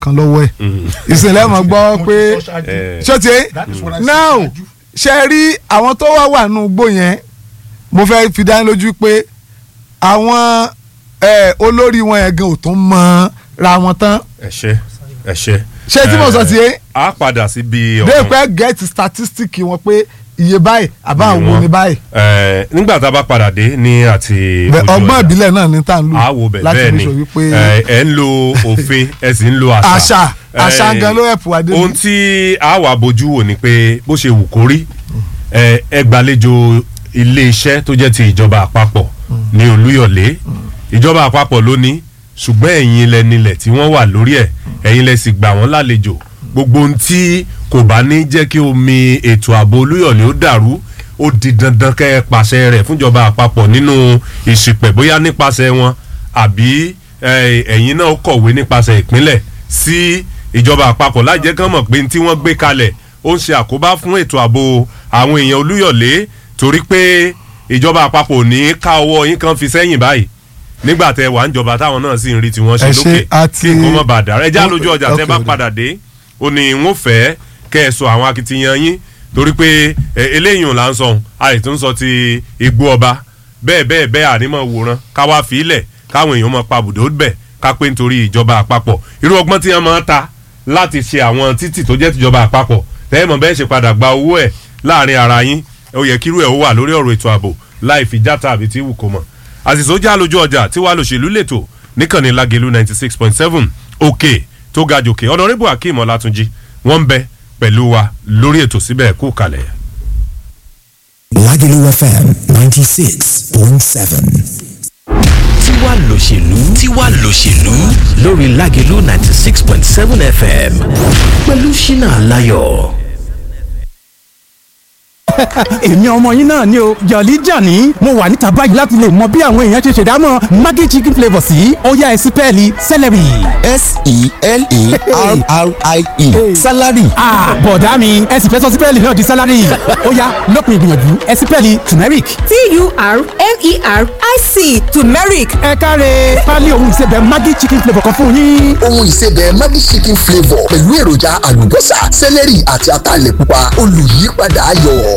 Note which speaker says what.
Speaker 1: kan lọ́wọ́ ẹ̀ ìsìnlẹ̀ mọ̀ gbọ́ pé
Speaker 2: Eh.
Speaker 1: ṣé o ti
Speaker 3: That is what I said
Speaker 1: now
Speaker 3: ṣáájú.
Speaker 1: ṣe rí àwọn tó wá wà nù gbó yẹn mo fẹ́ fi dání lójú pé àwọn eh, olórí wọn yẹn gan ò tún mọ ra wọn tán
Speaker 2: ẹ ṣe ẹ ṣe.
Speaker 1: Ṣé tí mo sọ ti yé?
Speaker 2: Eh, a padà sí bí
Speaker 1: dé pẹ́ get statistic wọn pé iye báyìí àbá àwọn wo ni báyìí
Speaker 2: Eh, nígbà tá a bá padà dé ní àti
Speaker 1: Bẹ-
Speaker 2: ojú
Speaker 1: ọgbọ́n
Speaker 2: ọjà.
Speaker 1: ìbílẹ̀ náà ní tá à ń lò
Speaker 2: a wo bẹ̀
Speaker 1: láti
Speaker 2: bẹ́ẹ̀
Speaker 1: fi
Speaker 2: ni
Speaker 1: sọ wípé
Speaker 2: ẹ ẹ ń lo òfin ẹ sì ń lo àṣà.
Speaker 1: àṣà àṣà
Speaker 2: Eh,
Speaker 1: gan ló ẹ̀pù adé
Speaker 2: ohun tí a wà bójú wò ni pé bó ṣe wù kó rí ẹ ẹ gbàlejò iléeṣẹ́ tó jẹ́ ti ìjọba àpapọ̀ ní Olúyọ̀lé ìjọba àpapọ̀ ló ní ṣùgbọ́n ẹ̀yin ilẹ̀ nílẹ̀ tí wọ́n wà lórí ẹ̀ ẹ̀yin lẹ sì gbà wọ́n lálejò gbogbo ohun tí kò bá ní jẹ́ kí omi ètò ààbò Olúyọ̀lé ó dàrú ó di dandan kẹ́ ẹ pàṣẹ rẹ̀ fúnjọba àpapọ̀ nínú ìṣìpẹ̀ bóyá nípasẹ̀ wọn àbí eh, ẹ̀yin náà kọ̀wé nípasẹ̀ ìpínlẹ̀ sí ìjọba àpapọ̀ láì jẹ́ kán mọ̀ pé tí wọ́n gbé kalẹ̀ ó ń ṣe àkóbá fún ètò ààbò àwọn èèyàn Olúyọ̀lé torí pé ìjọba àpapọ̀ ò ní ká ọwọ́ yín kan fi sẹ́yìn báyìí nígbà tẹ wà ń jọba táwọn náà sì ń rí tiwọn ṣe
Speaker 1: Ẹ ṣe
Speaker 2: lókè
Speaker 1: àti-
Speaker 2: kí nǹkan mọ̀ bá dára ẹ já lójú ọjà tẹ bá
Speaker 1: Okay.
Speaker 2: padà dé ó ní n ó fẹ́ kẹ́ ẹ sọ àwọn akitiyan yín torí pé ẹ, eléyìí là ń sọ ohun àìtún sọ ti igbó ọba bẹ́ẹ̀ bẹ́ẹ̀ bẹ́ẹ̀ ànímọ̀ wòran ká wá fi ilẹ̀ káwọn èèyàn mọ̀ pa bùdó bẹ̀ ká pé nítorí ìjọba àpapọ̀ irú ọgbọ́n tí wọ́n máa ń ta láti ṣe àwọn títì tó jẹ́ tìjọba àpapọ̀ tẹ́ẹ̀mọ̀ bẹ́ẹ̀ ṣe padà gba owó ẹ̀ láàrin ara yín ó yẹ kírú ẹ̀ ó wà lórí ọ̀rọ̀ ètò ààbò láì fi játa àbí tí wù kó mọ̀ àṣìṣó já lójú ọjà tí wàá lòṣèlú lẹ́tọ̀ níkànnì lágẹ̀lú ninety six point seven òkè tó ga jòkè ọ̀nàrẹ́bù akeem ọlátúnjì wọ́n ń bẹ pẹ̀lú wa lórí ètò síbẹ̀ kú kalẹ̀.
Speaker 4: Lagelu FM 96.7.
Speaker 5: tiwa lòṣèlú tiwa lòṣèlú lórí Lágelú ninety six point seven fm pẹ̀lú ṣínà aláyọ̀.
Speaker 6: èmi ọmọ yín náà ni o jọ̀lí jàní mo wà níta báyìí láti lè mọ bí àwọn èèyàn ṣe ṣèdámọ̀ maggi chicken flavour sí ọ̀yá ẹ̀sìn pẹ́ẹ́lí celery.
Speaker 4: S-E-L-E-R-R-I-E. Salary.
Speaker 6: Ah, bọ̀dá mi ẹ̀sìn fẹ́ sọ sí pẹ́ẹ́lí náà di celery ó yá lópin ìgbìyànjú ẹ̀sìn pẹ́ẹ́lí turmeric.
Speaker 7: T-U-R-M-E-R-I-C turmeric
Speaker 6: ẹ káre pálí ohun ìsebẹ̀ maggi chicken flavour kan fún yín.
Speaker 4: Ohun ìsebẹ̀ Maggi chicken flavour pẹ̀lú èròjà àlùbọ́sà, sẹ́lẹ̀rì àti ataalẹ̀ pupa olùyípadà ayọ̀.